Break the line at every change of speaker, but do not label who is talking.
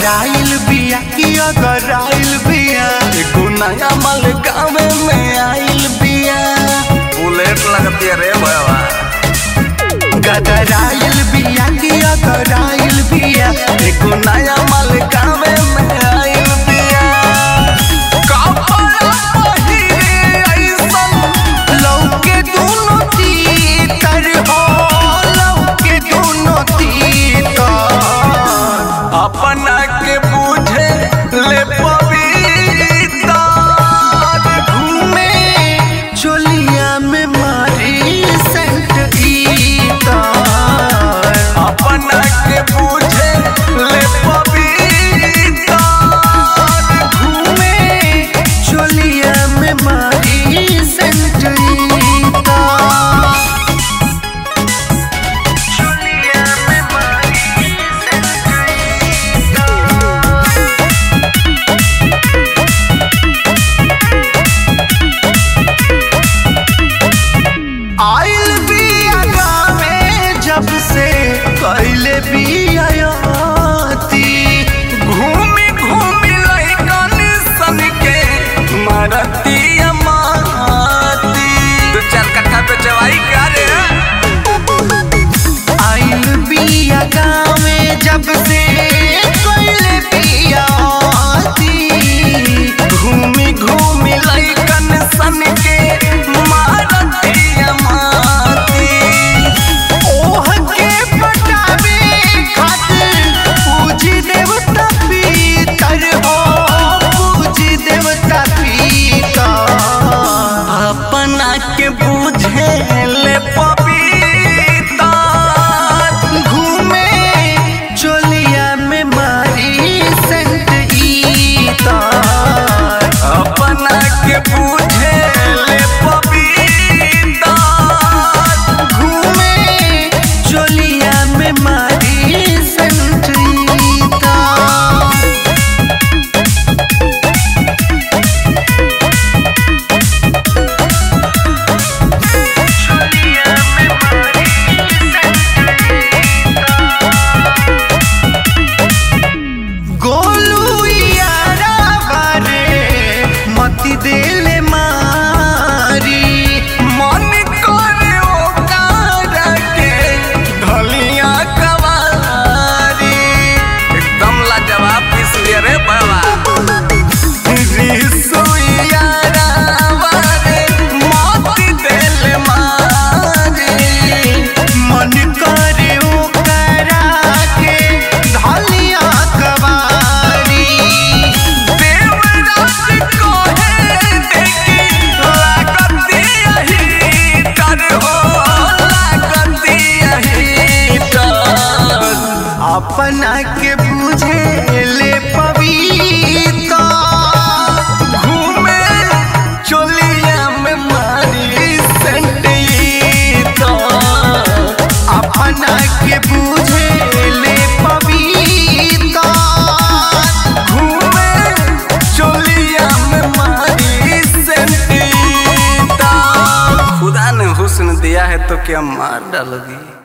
गदराइल बिया कि अगराइल बिया एगो नया माल गाँव में आइल बिया
बुलेट लगती है रे भैया
गदराइल बिया कि अगराइल बिया एगो नया माल गाँव में आइल बिया
कपड़ा पहिरे ऐसन
लौके दोनों तीतर हो लौके दोनों तीतर
अपना के बूझे ले पविता
घूमे चोलिया में मारी सेंट ईतर
अपना के बूझे ले पविता
घूमे चोलिया में मारी सेंट ईतर चोलिया में मारी सेंट आइल बिया गावे जब से कैले बियाती
घूमी घूमी लइकन सन के मारती माती दो चार कट्ठा पे चवाई क्या रे
आइल बिया गावे जब से कैले बियाती
घूमी घूमी लइकन सन के मारती माती
ओह के पटावे खातिर पूजी देवता पीतर हो पूजी देवता पीतर
अपना के बूझे ले पपीता
घूमे चोलिया में मारी सेंट ईतर
अपना के बूझे ले पपीता
घूमे चोलिया में मारी सेंट ईतर गोलू यारा बारे मती देले मारी
मन करे ओकार के ढलिया कवारी एकदम लाजवाब पीस लिया रे बाबा रिसुइया रावारे मोती दिल मारी
मन करे ओकरा के धलिया कवारी
देवराज कोहे देखी लागती यही कर हो लागती यही डर
अपना के बुझे ले पविता
घूमे चोलिया में मारी सेंटीता
अपना के बुझे ले पविता
घूमे चोलिया में मारी सेंटीता खुदा ने हुस्न दिया है तो क्या मार डालोगी